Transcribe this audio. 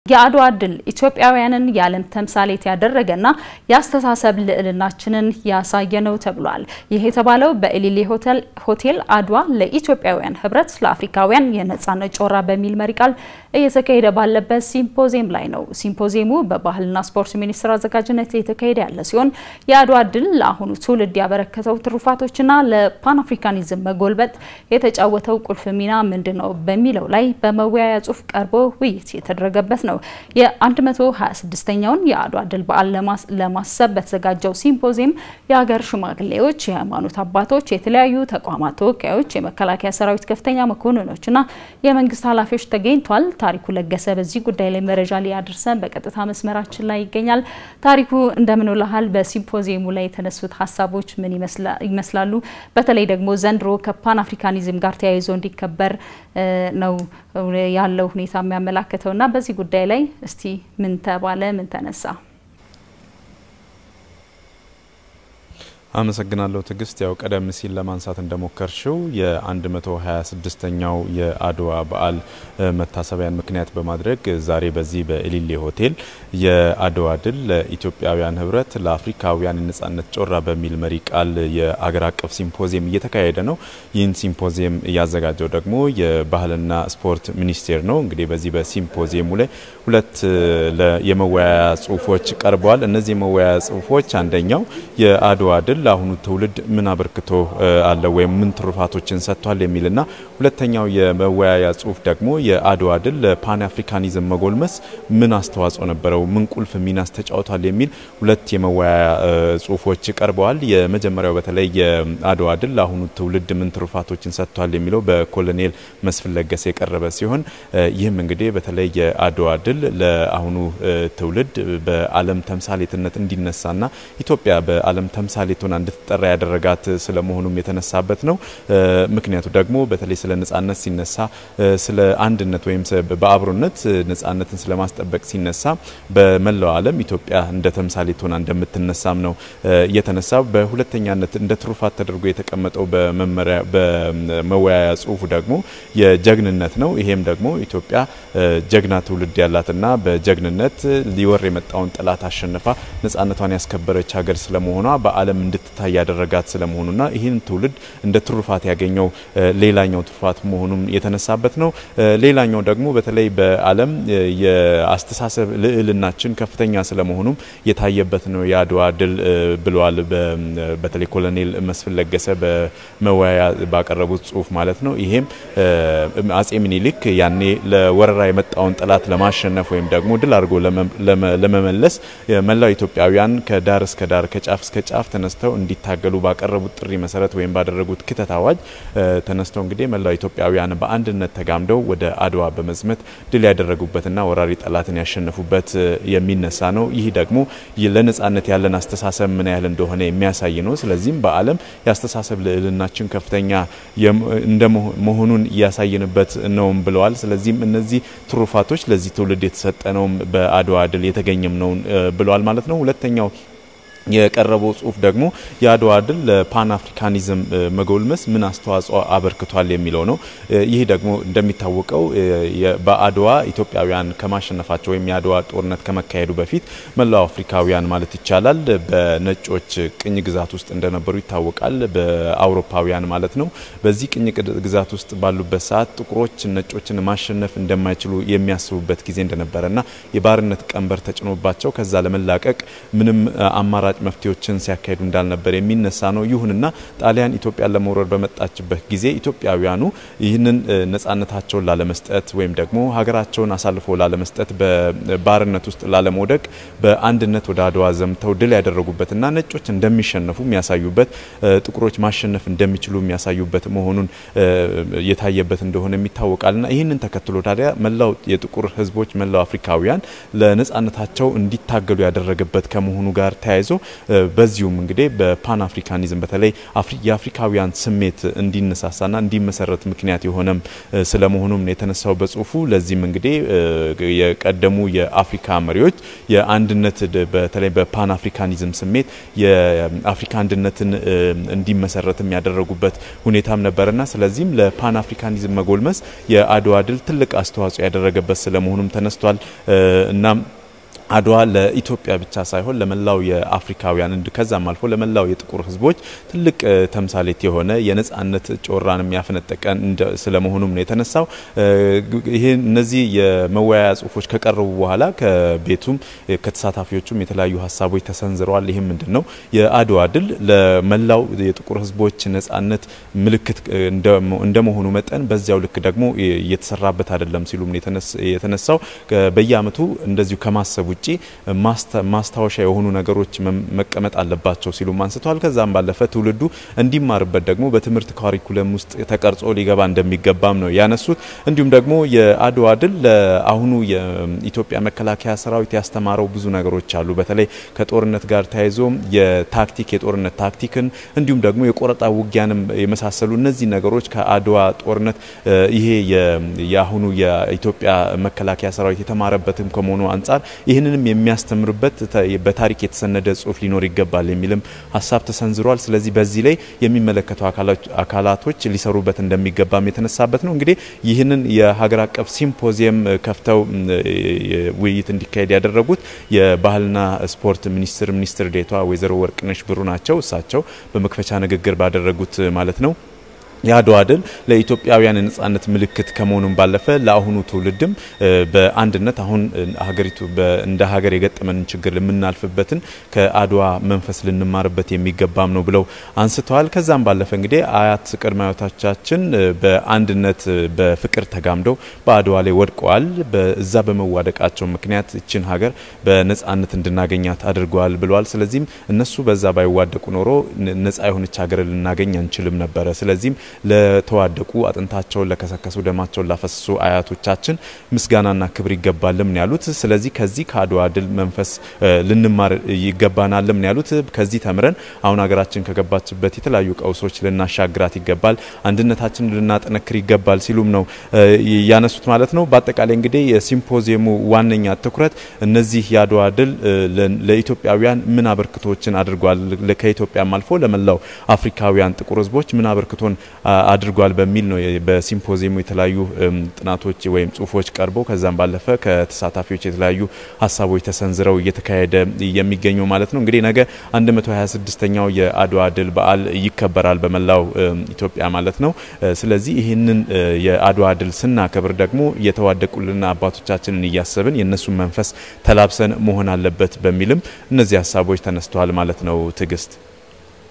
የአድዋ ድል ኢትዮጵያውያንን የዓለም ተምሳሌት ያደረገና የአስተሳሰብ ልዕልናችንን ያሳየ ነው ተብሏል። ይህ የተባለው በኤሊሌ ሆቴል አድዋ ለኢትዮጵያውያን ህብረት ለአፍሪካውያን የነጻነት ጮራ በሚል መሪ ቃል እየተካሄደ ባለበት ሲምፖዚየም ላይ ነው። ሲምፖዚየሙ በባህልና ስፖርት ሚኒስቴር አዘጋጅነት የተካሄደ ያለ ሲሆን የአድዋ ድል ለአሁኑ ትውልድ ያበረከተው ትሩፋቶችና ለፓን አፍሪካኒዝም መጎልበት የተጫወተው ቁልፍ ሚና ምንድን ነው በሚለው ላይ በመወያያ ጽሁፍ ቀርቦ ውይይት የተደረገበት ነው። የ126ኛውን የአድዋ ድል በዓል ለማሰብ በተዘጋጀው ሲምፖዚየም የሀገር ሽማግሌዎች፣ የሃይማኖት አባቶች፣ የተለያዩ ተቋማት ተወካዮች፣ የመከላከያ ሰራዊት ከፍተኛ መኮንኖችና የመንግስት ኃላፊዎች ተገኝቷል። ታሪኩ ለገሰ በዚህ ጉዳይ ላይ መረጃ ሊያደርሰን በቀጥታ መስመራችን ላይ ይገኛል። ታሪኩ እንደምን ውለሃል? በሲምፖዚየሙ ላይ የተነሱት ሀሳቦች ምን ይመስላሉ? በተለይ ደግሞ ዘንድሮ ከፓን አፍሪካኒዝም ጋር ተያይዞ እንዲከበር ነው ያለው ሁኔታ የሚያመላክተው እና በዚህ ጉዳይ ላይ እስቲ ምን ተባለ? ምን ተነሳ? አመሰግናለሁ ትዕግስት። ያው ቀደም ሲል ለማንሳት እንደሞከርሽው የ126ኛው የአድዋ በዓል መታሰቢያን ምክንያት በማድረግ ዛሬ በዚህ በኤሊሌ ሆቴል የአድዋ ድል ለኢትዮጵያውያን ህብረት ለአፍሪካውያን የነጻነት ጮራ በሚል መሪ ቃል የአገር አቀፍ ሲምፖዚየም እየተካሄደ ነው። ይህን ሲምፖዚየም እያዘጋጀው ደግሞ የባህልና ስፖርት ሚኒስቴር ነው። እንግዲህ በዚህ በሲምፖዚየሙ ላይ ሁለት የመወያያ ጽሁፎች ቀርበዋል። እነዚህ የመወያያ ጽሁፎች አንደኛው የአድዋ ድል ለአሁኑ ትውልድ ምን አበርክቶ አለው ወይም ምን ትሩፋቶችን ሰጥቷል የሚልና ሁለተኛው የመወያያ ጽሁፍ ደግሞ የአድዋ ድል ለፓን አፍሪካኒዝም መጎልመስ ምን አስተዋጽኦ ነበረው፣ ምን ቁልፍ ሚናስ ተጫውቷል የሚል ሁለት የመወያያ ጽሁፎች ቀርበዋል። የመጀመሪያው በተለይ የአድዋ ድል ለአሁኑ ትውልድ ምን ትሩፋቶችን ሰጥቷል የሚለው በኮሎኔል መስፍን ለገሰ የቀረበ ሲሆን ይህም እንግዲህ በተለይ የአድዋ ድል ለአሁኑ ትውልድ በዓለም ተምሳሌትነት እንዲነሳና ኢትዮጵያ በዓለም ተምሳሌት ሆና እንድትጠራ ያደረጋት ስለመሆኑም የተነሳበት ነው። ምክንያቱ ደግሞ በተለይ ስለ ነጻነት ሲነሳ ስለ አንድነት ወይም በአብሮነት ነጻነትን ስለማስጠበቅ ሲነሳ በመላው ዓለም ኢትዮጵያ እንደ ተምሳሌት ሆና እንደምትነሳም ነው የተነሳ። በሁለተኛነት እንደ ትሩፋት ተደርጎ የተቀመጠው በመወያያ ጽሁፉ ደግሞ የጀግንነት ነው። ይሄም ደግሞ ኢትዮጵያ ጀግና ትውልድ ያላትና በጀግንነት ሊወር የመጣውን ጠላት አሸንፋ ነጻነቷን ያስከበረች ሀገር ስለመሆኗ በዓለም እንድትታይ ያደረጋት ስለመሆኑና ይህን ትውልድ እንደ ትሩፋት ያገኘው ሌላኛው ትሩፋት መሆኑም የተነሳበት ነው። ሌላኛው ደግሞ በተለይ በዓለም የአስተሳሰብ ልዕልናችን ከፍተኛ ስለመሆኑም የታየበት ነው የአድዋ ድል ብለዋል። በተለይ ኮሎኔል መስፍን ለገሰ በመወያያ ባቀረቡት ጽሁፍ ማለት ነው። ይሄም አጼ ሚኒሊክ ያኔ ለወረራ የመጣውን ጠላት ለማሸነፍ ወይም ደግሞ ድል አድርጎ ለመመለስ መላው ኢትዮጵያውያን ከዳር እስከ ዳር ከጫፍ እስከ ጫፍ ተነስተው እንዲታገሉ ባቀረቡት ጥሪ መሰረት ወይም ባደረጉት ክተት አዋጅ ተነስተው እንግዲህ መላው ኢትዮጵያውያን በአንድነት ተጋምደው ወደ አድዋ በመዝመት ድል ያደረጉበትና ወራሪ ጠላትን ያሸነፉበት የሚነሳ ነው። ይህ ደግሞ ለነጻነት ያለን አስተሳሰብ ምን ያህል እንደሆነ የሚያሳይ ነው። ስለዚህም በዓለም የአስተሳሰብ ልዕልናችን ከፍተኛ እንደ መሆኑን እያሳየንበት ነውም ብለዋል። ስለዚህም እነዚህ ትሩፋቶች ለዚህ ትውልድ የተሰጠ ነውም በአድዋ ድል የተገኘም ነው ብለዋል ማለት ነው። ሁለተኛው የቀረበው ጽሁፍ ደግሞ የአድዋ ድል ለፓን አፍሪካኒዝም መጎልመስ ምን አስተዋጽኦ አበርክቷል የሚለው ነው። ይህ ደግሞ እንደሚታወቀው በአድዋ ኢትዮጵያውያን ከማሸነፋቸው ወይም የአድዋ ጦርነት ከመካሄዱ በፊት መላው አፍሪካውያን ማለት ይቻላል በነጮች ቅኝ ግዛት ውስጥ እንደነበሩ ይታወቃል። በአውሮፓውያን ማለት ነው። በዚህ ቅኝ ግዛት ውስጥ ባሉበት ሰዓት ጥቁሮች ነጮችን ማሸነፍ እንደማይችሉ የሚያስቡበት ጊዜ እንደነበረና የባርነት ቀንበር ተጭኖባቸው ከዛ ለመላቀቅ ምንም አማራጭ መፍትሄዎችን ሲያካሂዱ እንዳልነበር የሚነሳ ነው። ይሁንና ጣሊያን ኢትዮጵያን ለመውረር በመጣችበት ጊዜ ኢትዮጵያውያኑ ይህንን ነጻነታቸውን ላለመስጠት ወይም ደግሞ ሀገራቸውን አሳልፎ ላለመስጠት በባርነት ውስጥ ላለመውደቅ በአንድነት ወደ አድዋ ዘምተው ድል ያደረጉበትና ነጮች እንደሚሸነፉ የሚያሳዩበት ጥቁሮች ማሸነፍ እንደሚችሉ የሚያሳዩበት መሆኑን የታየበት እንደሆነ ይታወቃልና ይህንን ተከትሎ ታዲያ መላው የጥቁር ሕዝቦች መላው አፍሪካውያን ለነጻነታቸው እንዲታገሉ ያደረገበት ከመሆኑ ጋር ተያይዞ በዚሁም እንግዲህ በፓን አፍሪካኒዝም በተለይ የአፍሪካውያን ስሜት እንዲነሳሳና እንዲመሰረት ምክንያት የሆነም ስለመሆኑም ነው የተነሳው በጽሁፉ። ለዚህም እንግዲህ የቀደሙ የአፍሪካ መሪዎች የአንድነት በተለይ በፓን አፍሪካኒዝም ስሜት የአፍሪካ አንድነትን እንዲመሰረትም ያደረጉበት ሁኔታም ነበርና ስለዚህም ለፓን አፍሪካኒዝም መጎልመስ የአድዋ ድል ትልቅ አስተዋጽኦ ያደረገበት ስለመሆኑም ተነስቷል። እናም አድዋ ለኢትዮጵያ ብቻ ሳይሆን ለመላው የአፍሪካውያን እንድ ከዛም አልፎ ለመላው የጥቁር ሕዝቦች ትልቅ ተምሳሌት የሆነ የነጻነት ጮራን የሚያፈነጠቀ ስለመሆኑም ነው የተነሳው። ይህ እነዚህ የመወያያ ጽሁፎች ከቀረቡ በኋላ ከቤቱም ከተሳታፊዎቹም የተለያዩ ሀሳቦች ተሰንዝረዋል። ይህም ምንድን ነው የአድዋ ድል ለመላው የጥቁር ሕዝቦች ነጻነት ምልክት እንደመሆኑ መጠን በዚያው ልክ ደግሞ እየተሰራበት አይደለም ሲሉም የተነሳው በየአመቱ እንደዚሁ ከማሰብ ውጪ ማስታወሻ የሆኑ ነገሮች መቀመጥ አለባቸው ሲሉም አንስተዋል። ከዛም ባለፈ ትውልዱ እንዲማርበት ደግሞ በትምህርት ካሪኩለም ውስጥ ተቀርጾ ሊገባ እንደሚገባም ነው ያነሱት። እንዲሁም ደግሞ የአድዋ ድል ለአሁኑ የኢትዮጵያ መከላከያ ሰራዊት ያስተማረው ብዙ ነገሮች አሉ። በተለይ ከጦርነት ጋር ተያይዞ የታክቲክ የጦርነት ታክቲክን እንዲሁም ደግሞ የቆረጣ ውጊያንም የመሳሰሉ እነዚህ ነገሮች ከአድዋ ጦርነት ይሄ የአሁኑ የኢትዮጵያ መከላከያ ሰራዊት የተማረበትም ከመሆኑ አንጻር ይህንንም የሚያስተምርበት በታሪክ የተሰነደ ጽሁፍ ሊኖር ይገባል የሚልም ሀሳብ ተሰንዝሯል። ስለዚህ በዚህ ላይ የሚመለከቱ አካላቶች ሊሰሩበት እንደሚገባም የተነሳበት ነው። እንግዲህ ይህንን የሀገር አቀፍ ሲምፖዚየም ከፍተው ውይይት እንዲካሄድ ያደረጉት የባህልና ስፖርት ሚኒስትር ሚኒስትር ዴኤታ ወይዘሮ ወርቅነሽ ብሩ ናቸው። እሳቸው በመክፈቻ ንግግር ባደረጉት ማለት ነው የአድዋ ድል ለኢትዮጵያውያን የነጻነት ምልክት ከመሆኑም ባለፈ ለአሁኑ ትውልድም በአንድነት አሁን ሀገሪቱ እንደ ሀገር የገጠመንን ችግር የምናልፍበትን ከአድዋ መንፈስ ልንማርበት የሚገባም ነው ብለው አንስተዋል። ከዛም ባለፈ እንግዲህ አያት ቅድመ አያቶቻችን በአንድነት በፍቅር ተጋምደው በአድዋ ላይ ወድቀዋል። በዛ በመዋደቃቸው ምክንያት ይችን ሀገር በነጻነት እንድናገኛት አድርገዋል ብለዋል። ስለዚህም እነሱ በዛ ባይዋደቁ ኖሮ ነጻ የሆነች ሀገር ልናገኝ አንችልም ነበረ። ስለዚህም ለተዋደቁ አጥንታቸውን ለከሰከሱ ደማቸውን ላፈሰሱ አያቶቻችን ምስጋናና ክብር ይገባልም ነው ያሉት። ስለዚህ ከዚህ ከአድዋ ድል መንፈስ ልንማር ይገባናልም ነው ያሉት። ከዚህ ተምረን አሁን ሀገራችን ከገባችበት የተለያዩ ቀውሶች ልናሻግራት ይገባል፣ አንድነታችንን ልናጠነክር ይገባል ሲሉም ነው ያነሱት ማለት ነው። በአጠቃላይ እንግዲህ የሲምፖዚየሙ ዋነኛ ትኩረት እነዚህ የአድዋ ድል ለኢትዮጵያውያን ምን አበርክቶችን አድርጓል፣ ከኢትዮጵያም አልፎ ለመላው አፍሪካውያን ጥቁር ሕዝቦች ምን አበርክቶን አድርጓል በሚል ነው በሲምፖዚየሙ የተለያዩ ጥናቶች ወይም ጽሁፎች ቀርበው ከዛም ባለፈ ከተሳታፊዎች የተለያዩ ሀሳቦች ተሰንዝረው እየተካሄደ የሚገኘው ማለት ነው። እንግዲህ ነገ 126ኛው የአድዋ ድል በዓል ይከበራል በመላው ኢትዮጵያ ማለት ነው። ስለዚህ ይህንን የአድዋ ድል ስናከብር ደግሞ የተዋደቁልን አባቶቻችንን እያሰብን የእነሱን መንፈስ ተላብሰን መሆን አለበት በሚልም እነዚህ ሀሳቦች ተነስተዋል ማለት ነው። ትዕግስት